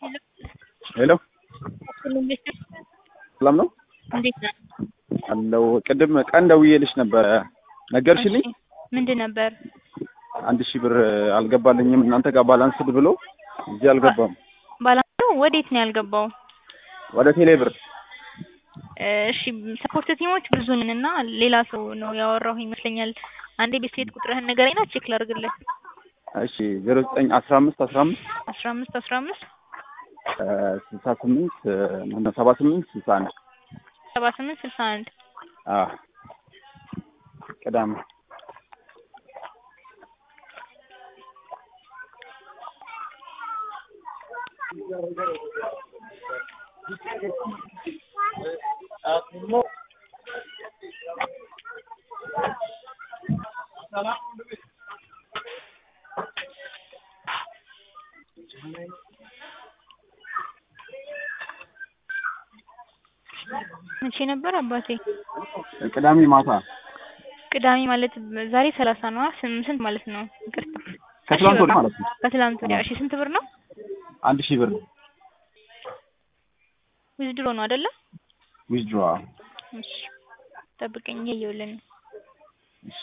ሄሎ ሰላም ነው እንዴት ነህ? አለው ቅድም ቀን ደውዬልሽ ነበረ ነገርሽልኝ። እሺ፣ ምንድን ነበር? አንድ ሺህ ብር አልገባልኝም እናንተ ጋር ባላንስድ ብሎ እዚህ አልገባም። ባላንሱ ወዴት ነው ያልገባው? ወደ ቴሌ ብር እሺ ሰፖርት ቲሞች ብዙ ነን እና ሌላ ሰው ነው ያወራሁ ይመስለኛል። አንዴ ቤት ቤት ቁጥርህን ንገረኝና ቼክ ላድርግልህ። እሺ ዜሮ ዘጠኝ አስራ አምስት አስራ አምስት አስራ አምስት አስራ አምስት ስልሳ ስምንት ሰባ ስምንት ስልሳ አንድ ሰባ ስምንት ስልሳ አንድ አዎ ቅዳሜ መቼ ነበር አባቴ? ቅዳሜ ማታ ቅዳሜ ማለት ዛሬ ሰላሳ ነዋ። ስም- ስንት ማለት ነው? ይቅርታ ከትላንት እሺ፣ ወዲያ በቃ ማለት ነው። ከትላንት ወዲያ። እሺ ስንት ብር ነው? አንድ ሺህ ብር ዊዝድሮ ነው አይደለ? ዊዝድሮ እሺ ጠብቀኝ፣ እያየሁልህ ነው። እሺ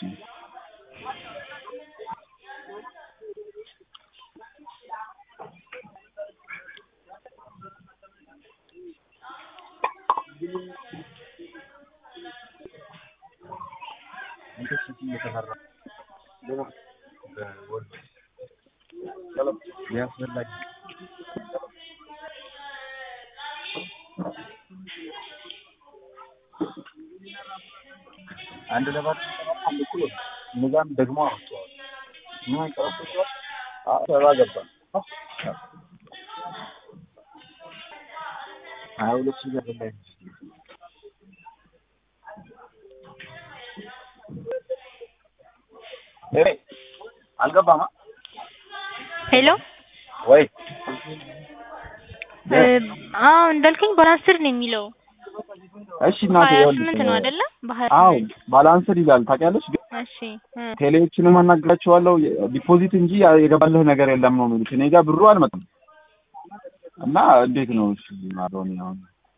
አንድ ለባት አንድ እኩል ወጣ። እነዛን ደግሞ አወጣዋል። ምን አይቀርም ሰባ ገባ ሀያ ሁለት ሺህ ብር ላይ ኤ አልገባማ ሄሎ ወይ እ፣ አዎ እንዳልከኝ ባላንስድ ነው የሚለው እሺ እናቴ ሀያ ይኸውልሽ፣ ስምንት ነው አይደለ? በሀያ አዎ ስምንት ባላንስድ ይላል ታውቂያለሽ ግን እሺ እ፣ ቴሌዎችንም አናግራቸዋለሁ ዲፖዚት እንጂ የገባልህ ነገር የለም ነው የሚሉት እኔ ጋር ብሩ አልመጣም እና እንዴት ነው እሺ ማለውን አሁን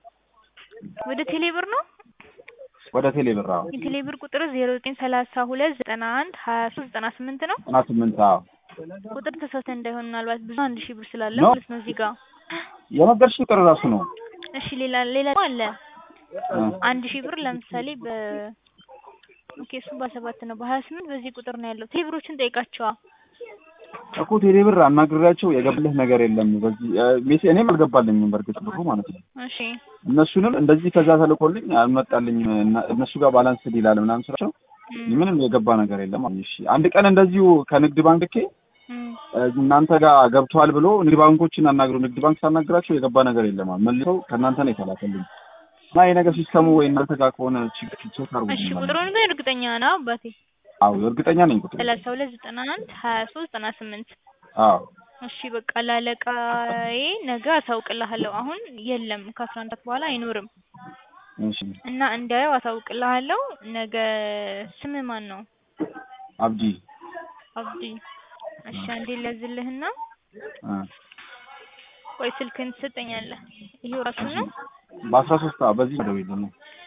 ወደ ቴሌ ብር ነው ወደ ቴሌ ብር አዎ የቴሌ ብር ቁጥር ዜሮ ዘጠኝ ሰላሳ ሁለት ዘጠና አንድ ሀያ ሶስት ዘጠና ስምንት ነው። ዘጠና ስምንት አዎ ቁጥር ተሳስተህ እንዳይሆን ምናልባት ብዙ አንድ ሺህ ብር ስላለ ነው? ማለት ነው እዚህ ጋር። የነገርሽ ቁጥር ራሱ ነው እሺ ሌላ ሌላ ደግሞ አለ እ፣ አንድ ሺህ ብር ለምሳሌ በ ኦኬ እሱ በሰባት ነው በሀያ ስምንት በዚህ ቁጥር ነው ያለው። ቴሌ ብሮችን ጠይቃቸዋ። እኮ ቴሌ ብር አናግሬያቸው የገባልህ ነገር የለም በዚህ እ፣ ሜሴ እኔም አልገባልኝም በእርግጥ ብሩ ማለት ነው እሺ እነሱንም እንደዚህ ከዛ ተልኮልኝ አልመጣልኝም እና- እነሱ ጋር ባላንስ ይላል ምናምን ስራቸው እም፣ ምንም የገባ ነገር የለም አሉኝ። እሺ አንድ ቀን እንደዚሁ ከንግድ ባንክ ልኬ እም፣ እ፣ እናንተ ጋር ገብተዋል ብሎ ንግድ ባንኮችን አናግሩ ንግድ ባንክ ሳናግራቸው የገባ ነገር የለም አሉ። መልሰው ከእናንተ ነው የተላከልኝ እና ይሄ ነገር ሲስተሙ ወይ እናንተ ጋር ከሆነ ችግር ቼክ አድርጉ እሺ ቁጥሩን ግን እርግጠኛ ነው አባቴ? አዎ እርግጠኛ ነኝ ቁጥሩ ሰላሳ ሁለት ዘጠና አንድ ሀያ ሶስት ዘጠና ስምንት አዎ እሺ በቃ ላለቃዬ ነገ አሳውቅልሃለሁ። አሁን የለም ከአስራ አንድ ሰዓት በኋላ አይኖርም እሺ እና እንዳየው አሳውቅልሃለሁ። ነገ ስም ማን ነው? አብዲ አብዲ። እሺ አንዴ ለዝልህና እ፣ ቆይ ስልክህን ትሰጠኛለህ። ይሄው ራሱ ነው። በአስራ ሶስት በዚህ ደውይልኝ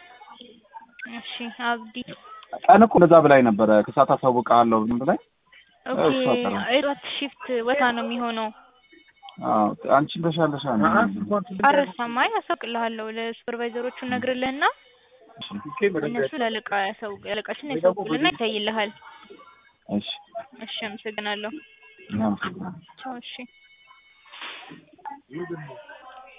እሺ አብዲ። ቀን እኮ እንደዛ ብላኝ ነበረ ከሰዓት አሳውቅሃለሁ ምን ብላኝ ኦኬ እሷ ቀረ። አይሯት ሺፍት ወታ ነው የሚሆነው። አዎ አንቺን ተሻለሻ ነው አረሳማይ አሳውቅልሃለሁ። ለሱፐርቫይዘሮቹ ነግርልህና እነሱ ላለቃ ያሳውቅ ያለቃችን ያሳውቁልና ይታይልሃል። እሺ እሺ አመሰግናለሁ። እናመሰግናለን ቻው እሺ